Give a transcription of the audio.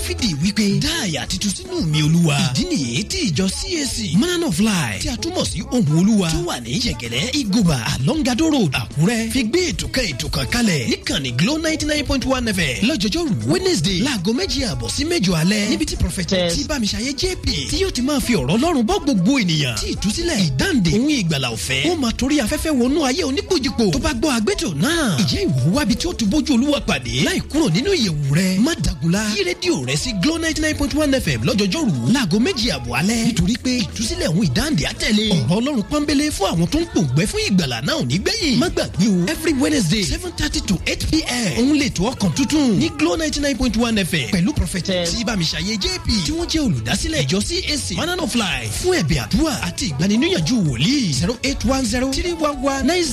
dáfídì wípé dá àyà titun sínú mi olúwa ìdí nìyí tí ìjọ cac man of life tí a túmọ̀ sí ohun olúwa tó wà ní yẹ̀gẹ̀lẹ́ igoba alongado road àkúrẹ́ fi gbé ètò kan ètò kan kalẹ̀ níkànnì glo ninety nine point one fm lọ́jọ́jọ́rú wednesday láago méjì àbọ̀ sí mẹ́jọ alẹ́ níbi tí prọfẹtẹ tí bámiṣayé jp tí yóò ti máa fi ọ̀rọ̀ ọlọ́run bọ́ gbogbo ènìyàn tí ìtúsílẹ̀ ìdáǹdè òun ìgbàlà ọ̀fẹ́ ó máa torí afẹ́fẹ́ wọnú ayé oníkojúpo tó bá gbọ́ àgbẹ̀tò náà ìjẹ́ ìwò wábi tí ó ti bójú olúwa pàdé láì kúrò nínú ìyẹ̀wù rẹ̀ má dàgùlá yí rédíò rẹ̀ sí glo ninety nine point one fm lọ́jọ́jọ́rú láago méjì àbọ̀ alẹ́ nítorí pé ìtúsílẹ̀ òun ìdáǹdè àtẹ̀lé ọ̀rọ̀ ọlọ́run pọ́nbélé fún àwọn tó ń pòǹgbẹ́ fún ìgbàlà náà ò ní gbẹ̀yìn má gbàgbé o every wednesday seven thirty to eight pm òun lè tó ọkàn tuntun ní glo ninety nine point one fm pẹ̀lú prọfẹtẹ tí bámiṣayé jp tí wọ́n jẹ́ olùdásílẹ̀ ìjọ cac manana of life fún ẹ̀bẹ̀ àdúrà àti ìgbaniníyànjú wòlíì zero eight one zero three one one nine